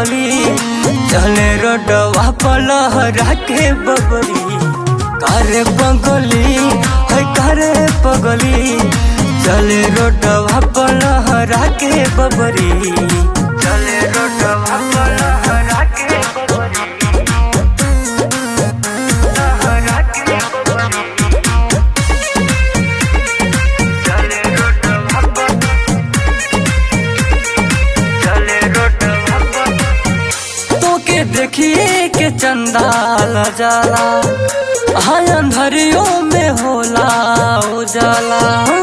पगली चले रोडवा पलहरा के बबरी करे पगली है करे पगली चले रोडवा पलहरा के बबरी चले रोडवा पलहरा के बबरी लहरा के बबरी चले रोडवा पर चले रोडवा पर तोके देखिए के चंदाल जाला हाँ अंधरियों में होला उजाला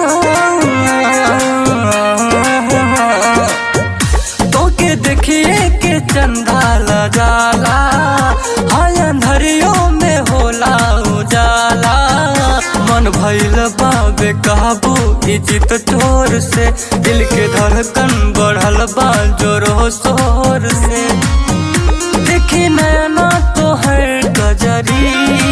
तोके देखिए के चंदाल जाला हाँ अंधरियों में होला उजाला मन भइल बाबे काबू इजित चोर से दिल के धड़कन बढ़ल बा जोरो शोर से देखी नैना तो हर गजरी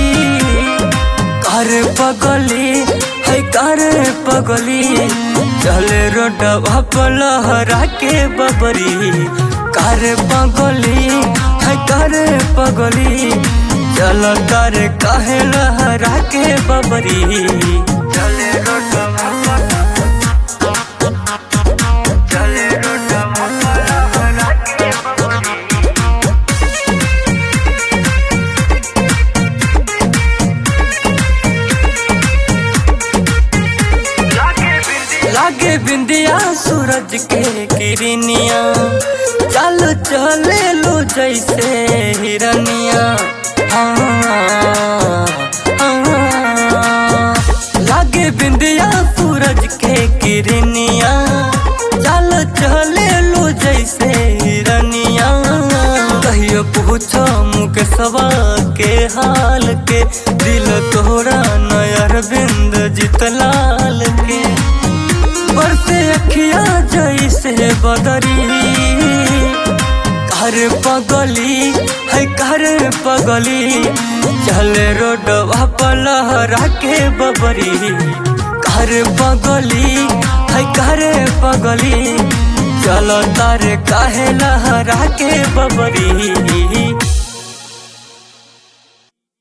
करे पगली है करे पगली चले रोडवा पलहरा के बबरी करे पगली है करे पगली चल करे कहे लहरा के बबरी चले रोडवा चले रोडवा पलहरा के बबरी लागे बिंदिया सूरज के किरनिया चल चले लो जैसे हिरनिया हाँ, हाँ। लागे बिंदिया सूरज के किरनिया चल चले लो जैसे हिरनिया कहियो पूछो मुके सवा के हाल के दिल तोरा नयर बिंद जितलाल के बरसे अखिया जैसे बदरी घर पगली है घर पगली चले रोडवा पलहरा के बबरी घर पगली है घर पगली चलो तारे काहे लहरा के बबरी